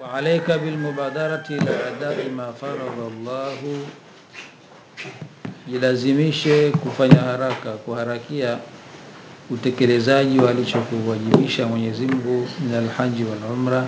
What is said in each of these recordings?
وعليك بالمبادرة إلى أداء ما فرض الله jilazimishe kufanya haraka kuharakia utekelezaji wa alichokuwajibisha Mwenyezi Mungu min alhaji wal umra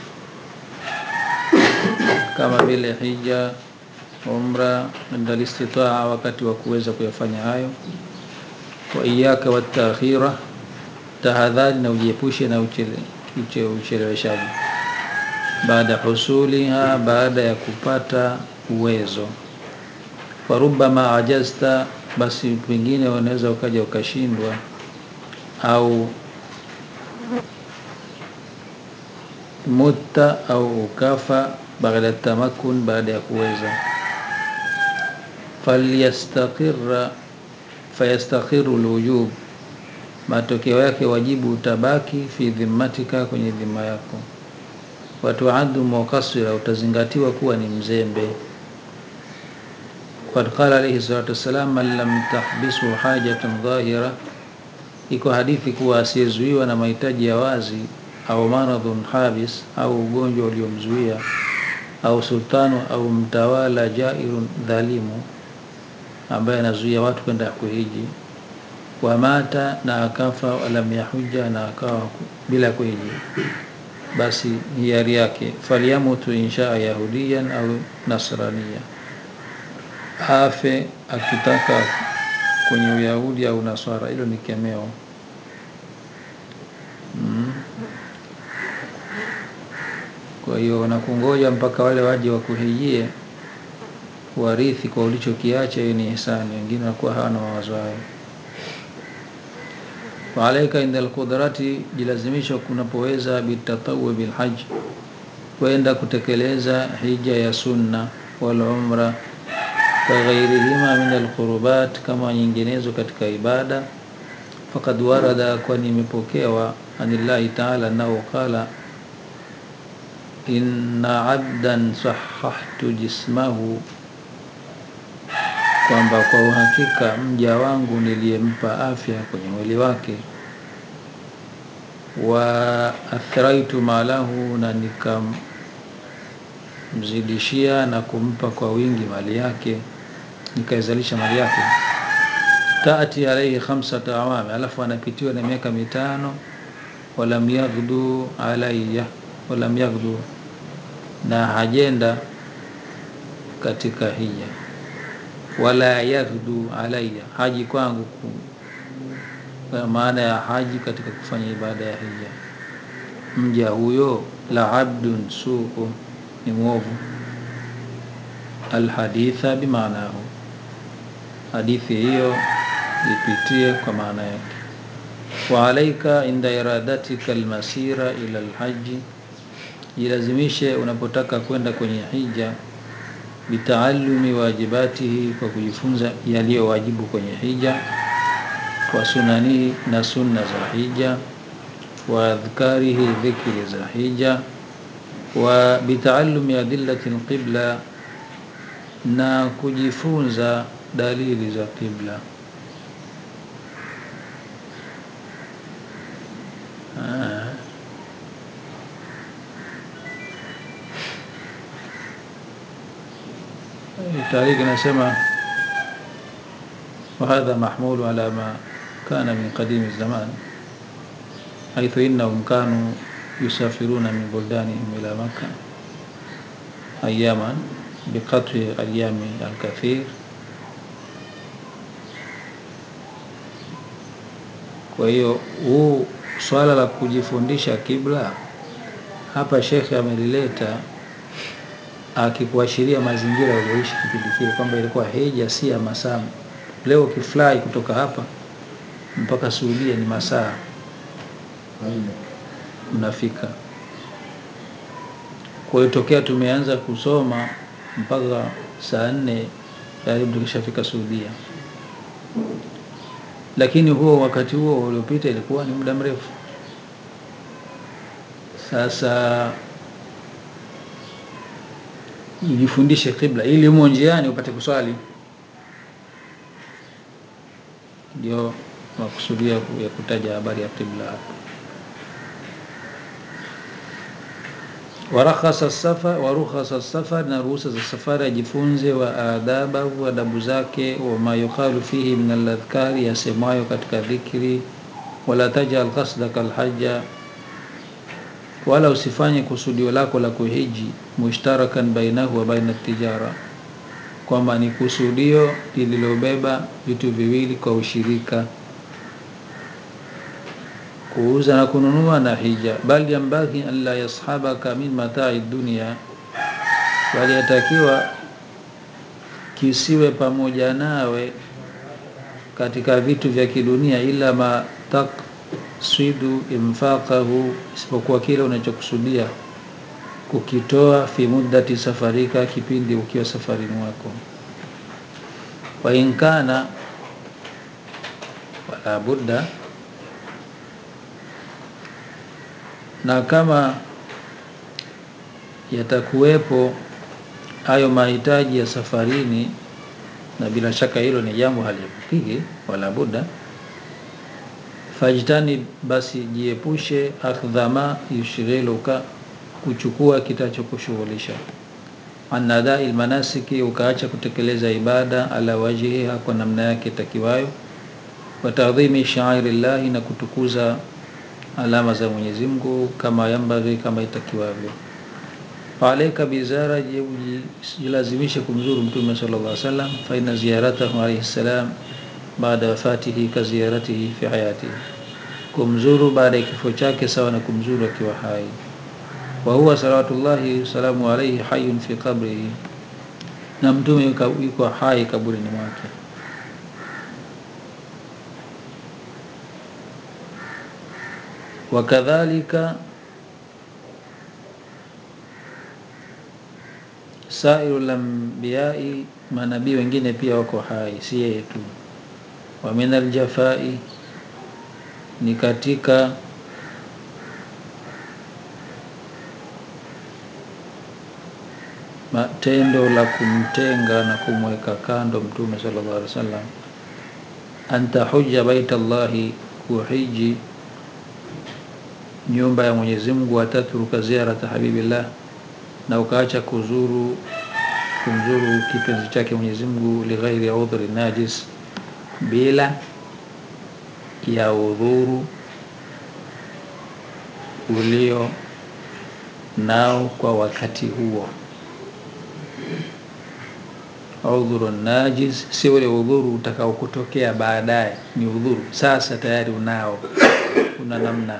kama vile hija umra inda listitaa wakati wa kuweza kuyafanya hayo wa iyaka watakhira tahadhari na ujiepushe na ucheleweshaji baada husuliha baada ya kupata uwezo farubama ajazta basi pengine unaweza ukaja ukashindwa au mutta au ukafa baada tamakun baada ya kuweza falyastaqirra fayastakhiru lwujub matokeo yake wajibu utabaki fi dhimmatika kwenye dhima yako watuaddu muqassira utazingatiwa kuwa ni mzembe qad qala alayhi salatu wassalam man lam tahbisu hajatan dhahira iko hadithi kuwa asiyezuiwa na mahitaji ya wazi au maradhun habis au ugonjwa uliomzuia au sultanu au mtawala jairun dhalimu ambaye anazuia watu kwenda kuhiji wamata na akafa walam yahuja na akawa bila kuhiji basi hiari yake falyamutu inshaa yahudiyan au nasrania afe akitaka kwenye uyahudi au naswara hilo ni kemeo mm. kwa hiyo wanakungoja mpaka wale waje wakuhijie warithi kwa ulichokiacha hiyo ni ihsani wengine wanakuwa hawana mawazo hayo waalaika inda alqudrati jilazimisha kunapoweza bitatawi bilhaj kwenda kutekeleza hija ya sunna wal umra kaghairihima min alqurubat kama nyinginezo katika ibada faqad warada kwani imepokewa anillahi taala nao qala inna abdan sahahtu jismahu kwamba kwa uhakika mja wangu niliyempa afya kwenye mwili wake wa athraitu malahu na nikamzidishia na kumpa kwa wingi mali yake nikaizalisha mali yake taati alaihi khamsata awami alafu anapitiwa na miaka mitano walam yaghdu alayya walam yaghdu na hajenda katika hija wala yaghdu alayya haji kwangu maana ya haji katika kufanya ibada ya hija mja huyo la abdun suu ni mwovu alhaditha bimaanahu hadithi hiyo ipitie kwa maana yake wa alaika inda iradatika almasira ila alhaji jilazimishe unapotaka kwenda kwenye hija bitaalumi wajibatihi kwa kujifunza yaliyo wajibu kwenye hija wa sunanihi na sunna za hija wa adhkarihi dhikri za hija wa bitaalumi adillati alqibla na kujifunza dalili za qibla tariki nasema وهذا محمول على ما كان من قديم الزمان حيث إنهم كانوا يسافرون من بلدانهم إلى مكة أياما بقطع الأيام الكثير kwa hiyo huu swala la kujifundisha kibla hapa shekhe amelileta akikuashiria mazingira walioishi kipindi kile kwamba ilikuwa hija si ya masaa leo ukifly kutoka hapa mpaka Saudia ni masaa unafika. Kwa hiyo tokea tumeanza kusoma mpaka saa nne tayari tukishafika Saudia, lakini huo wakati huo uliopita ilikuwa ni muda mrefu. Sasa ujifundishe kibla ili umo njiani upate kuswali ndio makusudia ya kutaja habari ya kibla hapa warakhasa safar warukhasa safar, na ruhusa za safari ajifunze, wa adabahu, adabu zake, wama yuqalu fihi min aladhkari, yasemayo katika dhikri. Wala tajal qasdaka alhaja, wala usifanye kusudio lako la kuhiji, mushtarakan bainahu wa baina tijara, kwamba ni kusudio lililobeba vitu viwili kwa ushirika kuuza na kununua na hija. Bal yambaghi an la yashabaka min matai dunia, bali yatakiwa kisiwe pamoja nawe katika vitu vya kidunia, ila ma taksidu infaqahu, isipokuwa kile unachokusudia kukitoa fi muddati safarika, kipindi ukiwa safarini mwako. Wa in kana wala budda na kama yatakuwepo hayo mahitaji ya safarini, na bila shaka hilo ni jambo haliepukiki, wala buda, fajtani, basi jiepushe, akdhama yushghiluka, kuchukua kitachokushughulisha, anadai lmanasiki, ukaacha kutekeleza ibada, ala wajhiha, kwa namna yake takiwayo, wa tadhimi sha'airi llahi, na kutukuza alama za Mwenyezi Mungu kama yambaghi, kama itakiwavyo. Alaika bizara, jilazimishe kumzuru Mtume sallallahu alaihi wasallam, fa inna ziyaratahu alaihi salam baada wafatihi ka ziyaratihi fi hayatihi, kumzuru baada ya kifo chake sawa na kumzuru akiwa hai. Wa huwa salawatullahi wasalamu alaihi hayyun fi qabrihi, na Mtume yuko hai kaburini mwake. Wakadhalika sairu lambiyai, manabii wengine pia wako hai, si yeye tu. Wa min aljafai, ni katika matendo la kumtenga na kumweka kando Mtume sallallahu alaihi wasallam, anta hujja baita llahi, kuhiji nyumba ya Mwenyezi Mungu, watatruka ziarata habibillah, na ukaacha kuzuru kumzuru kipenzi chake Mwenyezi Mungu, lighairi udhri najis, bila ya udhuru ulio nao kwa wakati huo. Udhuru najis si ule udhuru utakao kutokea baadaye, ni udhuru sasa tayari unao, una namna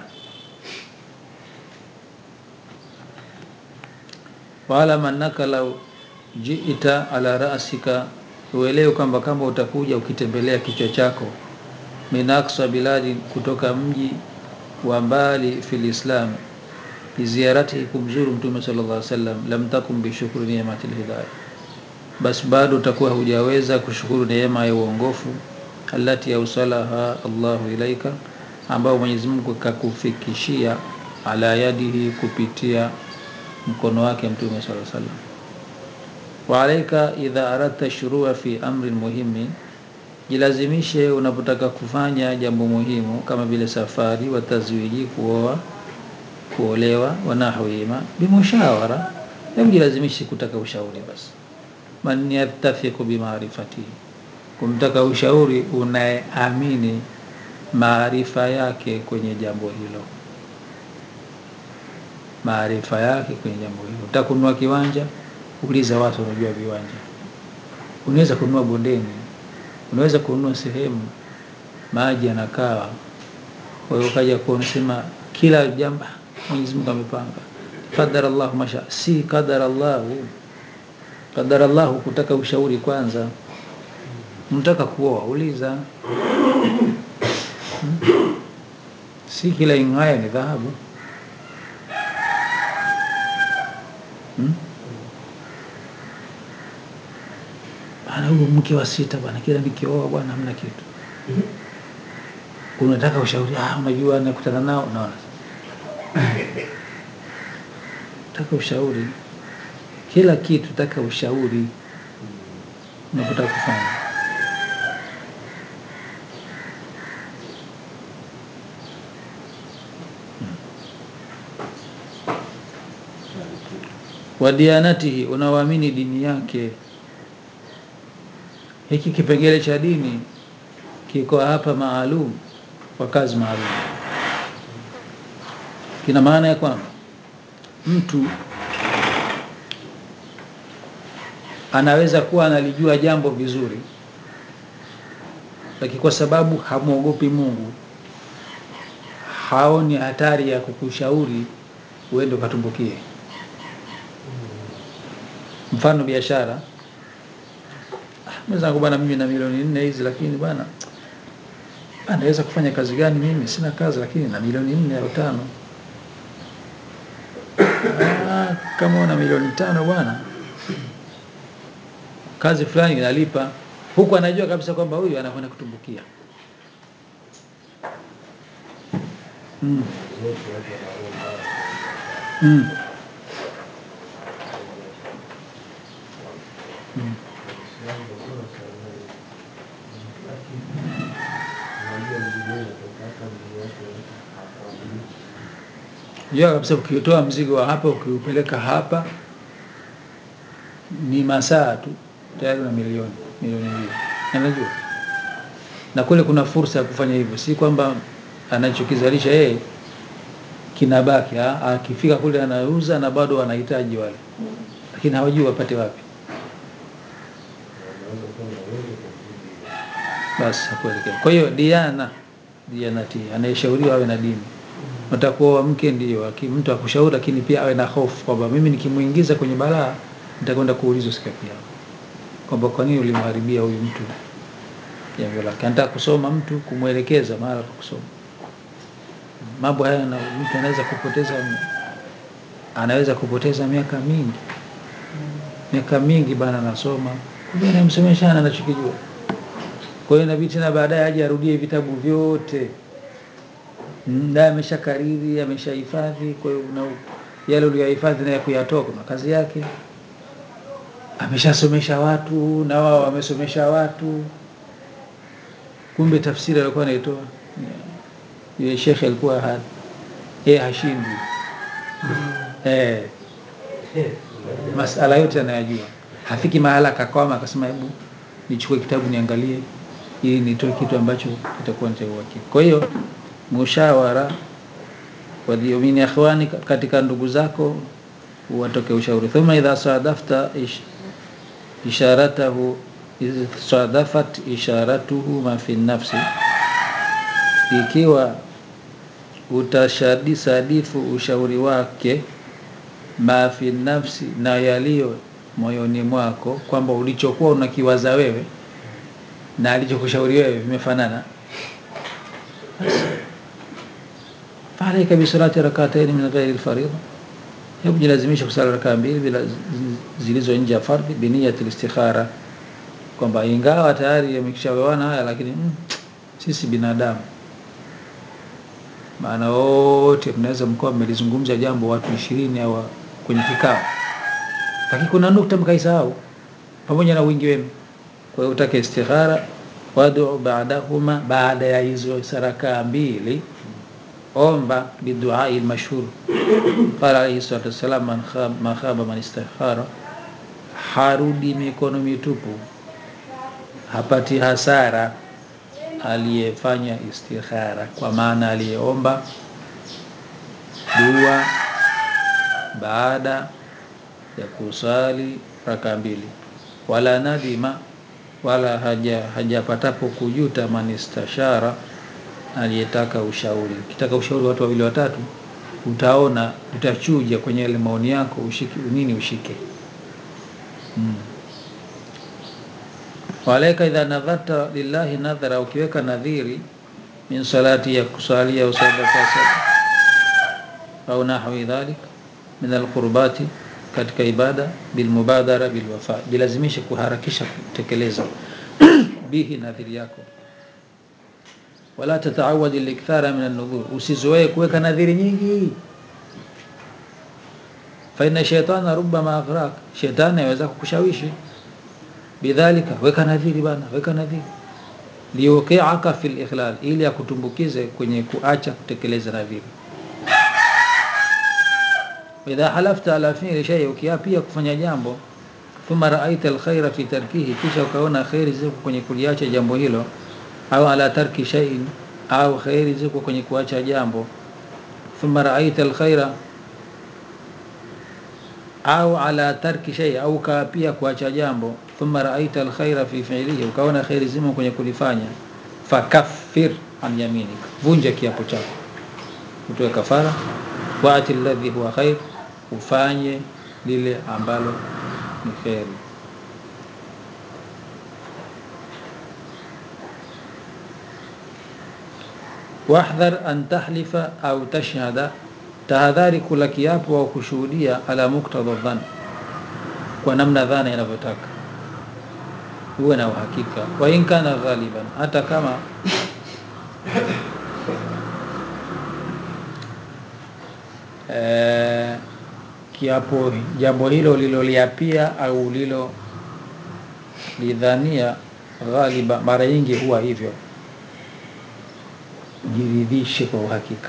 Waalam annaka lau jiita ala rasika, uelewe kwamba kama utakuja ukitembelea kichwa chako, min aksa biladi, kutoka mji wa mbali fil Islam, biziaratihi, kumzuru Mtume sallallahu alaihi wasallam, lam takum bishukri ni'matil hidayah, basi bado utakuwa hujaweza kushukuru neema ya uongofu, allati ausalaha Allahu ilaika, ambao Mwenyezi Mungu kakufikishia, ala yadihi, kupitia mkono wake Mtume sallallahu alaihi wasallam. Wa alaika idha aradta shurua fi amrin muhimi, jilazimishe unapotaka kufanya jambo muhimu kama vile safari, wa tazwiji, kuoa, kuolewa, wa nahwihima, bimushawara, hebu jilazimishe kutaka ushauri. Basi man yattafiqu bimaarifatihi, kumtaka ushauri unayeamini maarifa yake kwenye jambo hilo maarifa yake kwenye jambo hilo. Unataka kununua kiwanja, uliza watu wanajua viwanja. Unaweza kununua bondeni, unaweza kununua sehemu maji yanakaa, kwa hiyo ukaja kuwa unasema kila jambo Mwenyezi Mungu amepanga, qadara Allahu masha, si qadara Allahu. Qadara Allahu kutaka ushauri kwanza. Unataka kuoa, uliza hmm? si kila ing'ayo ni dhahabu Hmm? Bana, huyu mke wa sita bwana, kila nikioa bwana hamna kitu. Unataka ushauri? Ah, unajua nakutana nao, unaona, taka ushauri kila kitu, taka ushauri unapotaka kufanya. wa diyanatihi, unaoamini dini yake. Hiki kipengele cha dini kiko hapa maalum kwa kazi maalum. Kina maana ya kwamba mtu anaweza kuwa analijua jambo vizuri, lakini kwa sababu hamwogopi Mungu, haoni hatari ya kukushauri uende ukatumbukie. Mfano biashara, mwenzangu bwana, mimi na milioni nne hizi, lakini bwana anaweza kufanya kazi gani? Mimi sina kazi, lakini na milioni nne au tano. Ah, kama una milioni tano bwana, kazi fulani inalipa, huku anajua kabisa kwamba huyu anakwenda kutumbukia. mm. Mm. Mm. Jua kabisa ukitoa mzigo wa hapa ukiupeleka hapa ni masaa tu tayari na milioni milioni mbili, anajua na kule kuna fursa ya kufanya hivyo, si kwamba anachokizalisha yeye kinabaki. ah, Akifika kule anauza na bado wanahitaji wale, lakini hawajui wapate wapi. Basi hakuelekea. Kwa hiyo diana dianati, anayeshauriwa awe na dini. Utakuwa mke ndio aki- mtu akushauri, lakini pia awe na hofu kwamba mimi nikimuingiza kwenye balaa nitakwenda kuulizwa siku ya Kiyama, kwamba kwa nini ulimharibia huyu mtu jambo lake. Anataka kusoma mtu, kumwelekeza mahala pa kusoma. Mambo haya na mtu anaweza kupoteza anaweza kupoteza miaka mingi miaka mingi bana, anasoma kumbe anamsomesha ana anachokijua. Kwa hiyo inabidi tena baadaye aje arudie vitabu vyote Mm, naye amesha kariri ameshahifadhi. Kwa hiyo una yale uliyohifadhi naye kuyatoa kuna kazi yake. Ameshasomesha watu na wao wamesomesha watu, kumbe tafsiri alikuwa anaitoa yule shekhe alikuwa ha, yeye hashindwi eh, masala yote anayajua. Hafiki mahala akakwama akasema hebu nichukue kitabu niangalie ili nitoe kitu ambacho kitakuwa ni cha uhakika. Kwa hiyo mushawara wadhiumini akhwani, katika ndugu zako watoke ushauri. Thumma idha sadafta ish, isharatahu idh sadafat isharatuhu ma fi nafsi, ikiwa utashadi sadifu ushauri wake ma fi nafsi, na yaliyo moyoni mwako, kwamba ulichokuwa unakiwaza wewe na alichokushauri wewe vimefanana faalaika bisalati rakataini min ghairi lfaridha, hebu jilazimisha kusala rakaa mbili bila zilizo nje ya fardhi, biniyati listikhara, kwamba ingawa tayari yamekishawewana haya, lakini mm, sisi binadamu, maana wote mnaweza mkawa mmelizungumza jambo watu ishirini au kwenye kikao, lakini kuna nukta mkaisahau pamoja na wingi wenu. Kwa hiyo utake istikhara, wadu baadahuma, baada ya hizo sarakaa mbili omba biduai lmashhur qala alaihi salatu wassalam, man khab- ma khaba man istakhara, harudi mikono mitupu, hapati hasara aliyefanya istikhara, kwa maana aliyeomba dua baada ya kusali raka mbili, wala nadima, wala haja hajapatapo kujuta man istashara aliyetaka ushauri. Ukitaka ushauri watu wawili watatu, utaona utachuja kwenye yale maoni yako, ushike nini ushike. mm. walaika idha nadharta lillahi nadhara, ukiweka nadhiri min salati ya kusalia au sadaka au nahwi dhalik min alqurbati, katika ibada bilmubadara bilwafa, bilazimisha kuharakisha kutekeleza bihi nadhiri yako wala tataawadi likthara min an-nudhur, usizoee kuweka nadhiri nyingi. Fa inna shaytana rubbama aghrak, shetani aweza kukushawishi bidhalika. Weka nadhiri bana, weka nadhiri liuqiaka fi likhlal, ili akutumbukize kwenye kuacha kutekeleza nadhiri. idha halafta ala fi'li shay ukiapia kufanya jambo thumma ra'aita alkhaira fi tarkihi kisha ukaona khairi ziko kwenye kuliacha jambo hilo au ala tarki shay'in au khairi ziko kwenye kuacha jambo thumma ra'aita alkhaira au ala tarki shay au kaapia kuacha jambo thumma ra'aita alkhaira fi fi'lihi ukaona khairi zimo kwenye kulifanya fakaffir an yaminik vunja kiapo chako utoe kafara waati alladhi huwa khair ufanye lile ambalo ni kheri wahdhar an tahlifa au tashhada tahadhari kula kiapo au kushuhudia ala muktadha dhan kwa namna dhana inavyotaka uwe na uhakika wa in kana ghaliban hata kama eh, kiapo jambo hilo liloliapia au lilo lidhania ghaliba mara nyingi huwa hivyo jiridhishe kwa uhakika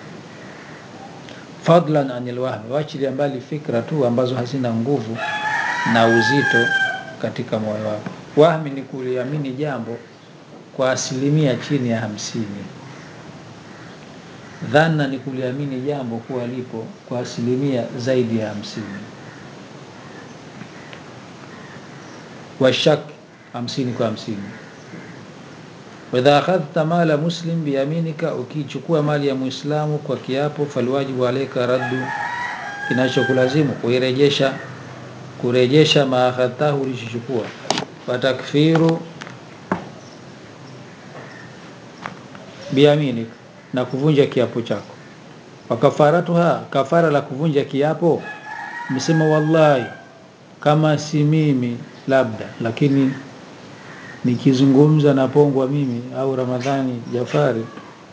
fadlan anil wahmi wachilia mbali fikra tu ambazo hazina nguvu na uzito katika moyo wako wahmi ni kuliamini jambo kwa asilimia chini ya hamsini dhana ni kuliamini jambo kuwa lipo kwa asilimia zaidi ya hamsini washak hamsini kwa hamsini waidha akhadhta mala muslim biyaminika ukichukua mali ya muislamu kwa kiapo falwajibu alaika raddu kinachokulazimu kuirejesha kurejesha maakhadtahu ulichochukua watakfiru biyaminika na kuvunja kiapo chako wakafaratuha kafara la kuvunja kiapo msema wallahi kama si mimi labda lakini nikizungumza na pongwa mimi au ramadhani jafari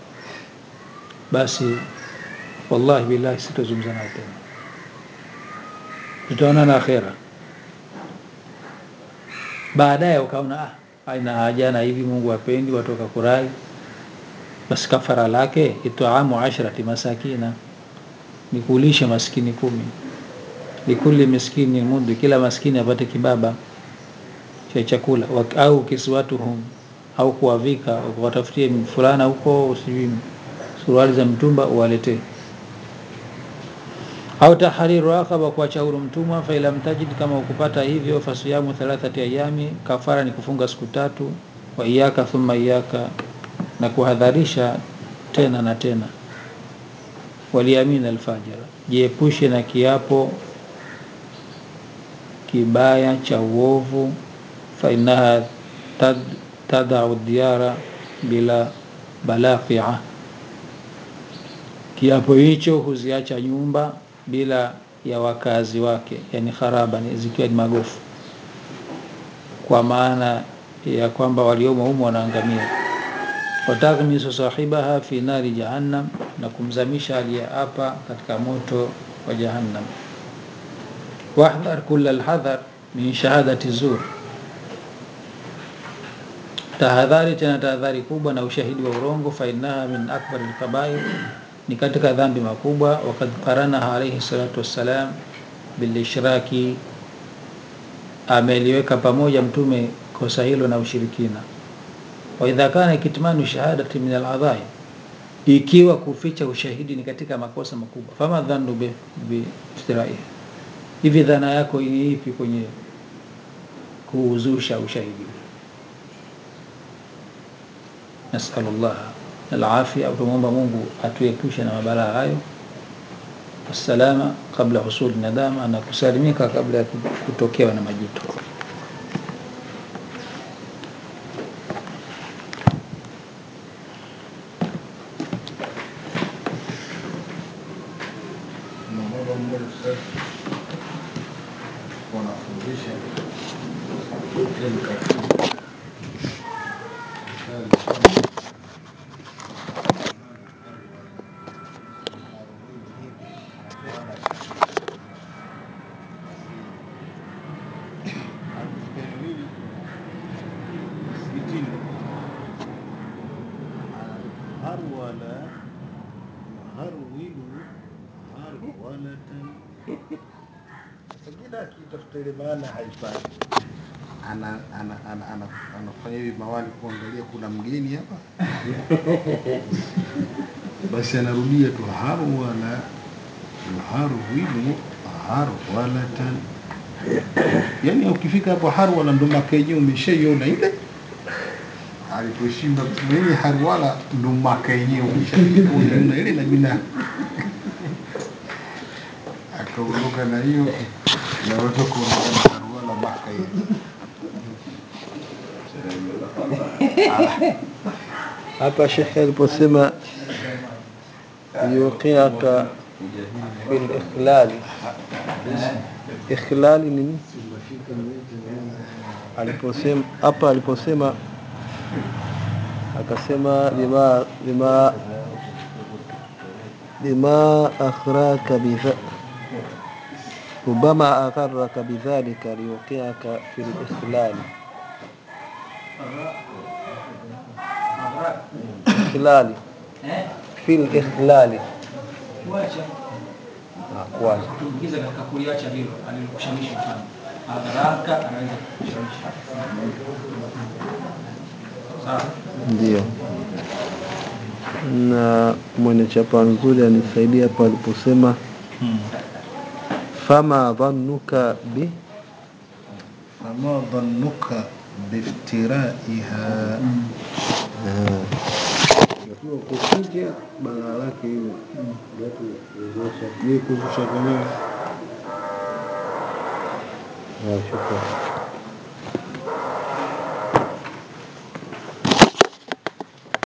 basi wallahi billahi sitazungumza naye tena tutaonana akhera baadaye ukaona ah haina haja na hivi mungu apendi watoka kurai basi kafara lake itaamu ashrati masakina ni kulisha maskini kumi likuli miskini mundu kila maskini apate kibaba cha chakula au kiswatuhum au kuwavika watafutie fulana huko sijui suruali za mtumba uwaletee au tahriru raqaba kuacha huru mtumwa fa ilam tajid kama ukupata hivyo fasiyamu thalathati ayami kafara ni kufunga siku tatu wa iyaka thumma iyaka na kuhadharisha tena na tena waliamin alfajira jiepushe na kiapo kibaya cha uovu fainaha tad, tadau diara bila balaqia kiapo hicho huziacha nyumba bila ya wakazi wake yani kharaba ni zikiwa ni magofu kwa maana ya kwamba waliomo humo wanaangamia wataghmisu sahibaha fi nari jahannam na kumzamisha aliyeapa katika moto wa jahannam wahdhar kula alhadhar min shahadati zur tahadhari tena tahadhari kubwa na ushahidi wa urongo fainaha min akbar alkabair ni katika dhambi makubwa wakad qaranaha alayhi salatu wassalam bilishraki ameliweka pamoja mtume kosa hilo na ushirikina wa idha kana kitmanu shahadati min aladhai ikiwa kuficha ushahidi ni katika makosa makubwa fama dhannu bi, bi istirai hivi dhana yako ni ipi kwenye kuuzusha ushahidi nasalullah alafia au tumwomba mungu atuepushe na mabalaa hayo wassalama kabla husuli nadama na kusalimika kabla ya kutokewa na majuto wanafundisha harwala harwilu harwala harwalatan pengine akitafuta ile maana haipati ana ana ana ana anafanya hivi mawali kuangalia kuna mgeni hapa basi anarudia tu harwala yuharwilu harwalatan yani ukifika hapo harwala ndo maka yenyewe umeshaiona ile aliposhinda kusema ile harwala ndo maka yenyewe umeshaiona ile na jina akaondoka na hiyo na watu kuondoka na harwala maka hiyo hapa shekhe aliposema yuqiaka bil ikhlali ikhlali ni nini aliposema hapa aliposema akasema bima bima bima akhraka bidha ربما أغرك بذلك ليوقعك في الإخلال إخلال في الإخلال kuacha kuacha kuingiza katika kuliacha hilo alilokushawishi mfano haraka anaweza kushawishi sawa ndio na mwenye chapa nzuri anisaidia hapa aliposema fama dhannuka bi fama dhannuka biftiraiha kukuja balaa lake hiyo je kuzusha kwenyewe shukran